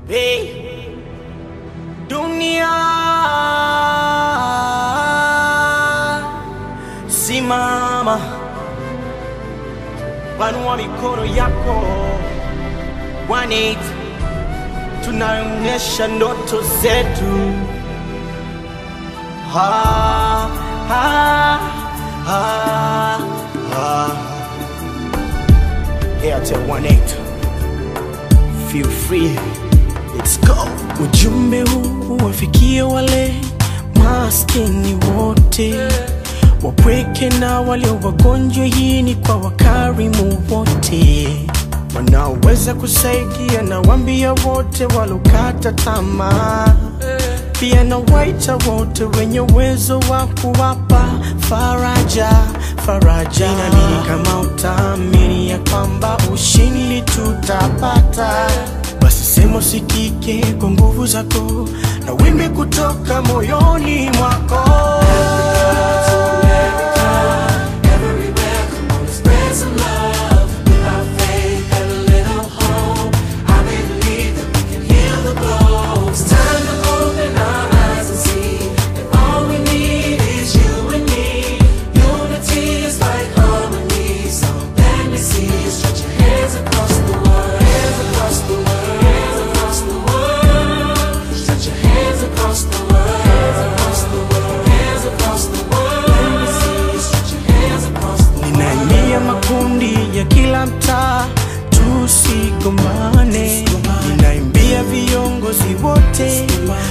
Hey, dunia simama, panua mikono yako, One tunaonyesha ndoto zetu. Ha, ha, ha, ha. Airtel 18 feel free, let's go. Ujumbe huu wafikie wale maskini wote, wapweke na walio wagonjwa. Hii ni kwa wakarimu wote wanaoweza kusaidia, na wambia wote walokata tamaa pia na waita wote wenye uwezo wa kuwapa faraja faraja. Ninaamini kama utaamini ya kwamba ushindi tutapata, basi sema usikike kwa nguvu zako na wimbi kutoka moyoni mwako. Ninaimia makundi ya kila mtaa, tusigombane. Ninaimbia viongozi wote,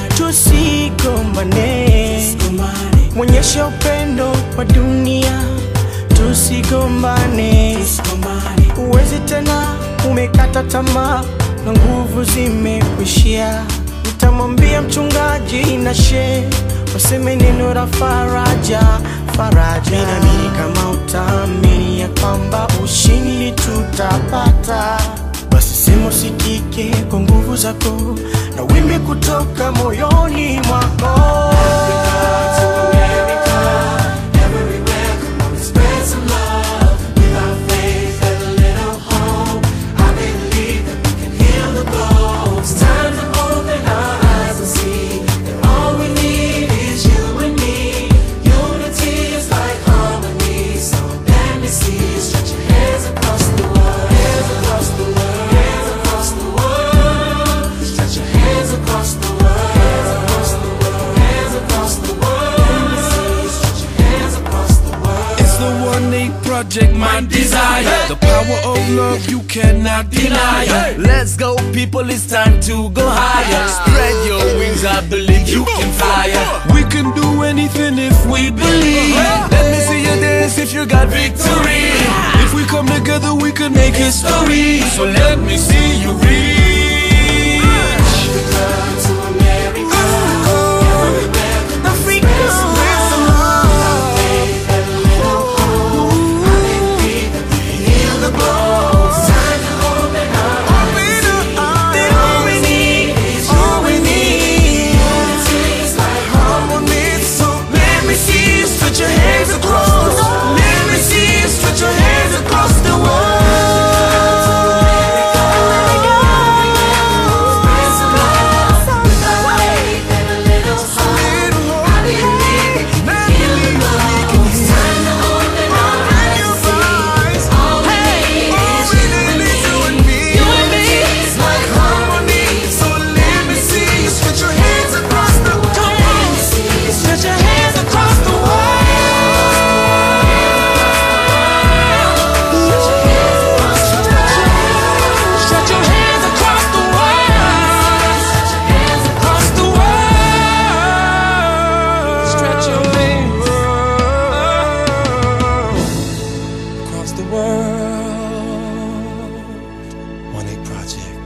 tusigombane. Mwonyesha upendo kwa dunia, tusigombane. Uwezi tena, umekata tamaa na nguvu zimekwishia. Nitamwambia mchungaji na she waseme neno la faraja faraja. Ninaamini kama utaamini ya kwamba ushindi tutapata, basi sema usikike kwa nguvu zako na wimbi kutoka moyoni mwako. It's the one eight project, my desire. The power of love you cannot deny. Let's go, people, it's time to go higher. Spread your wings, I believe you can fly. We can do anything if we believe. Let me see you dance if you got victory. If we come together, we can make history. So let me see you reach. Stretch your hands across the world. Stretch your hands across the world. Across the world. Stretch your hands across the world. One eight project.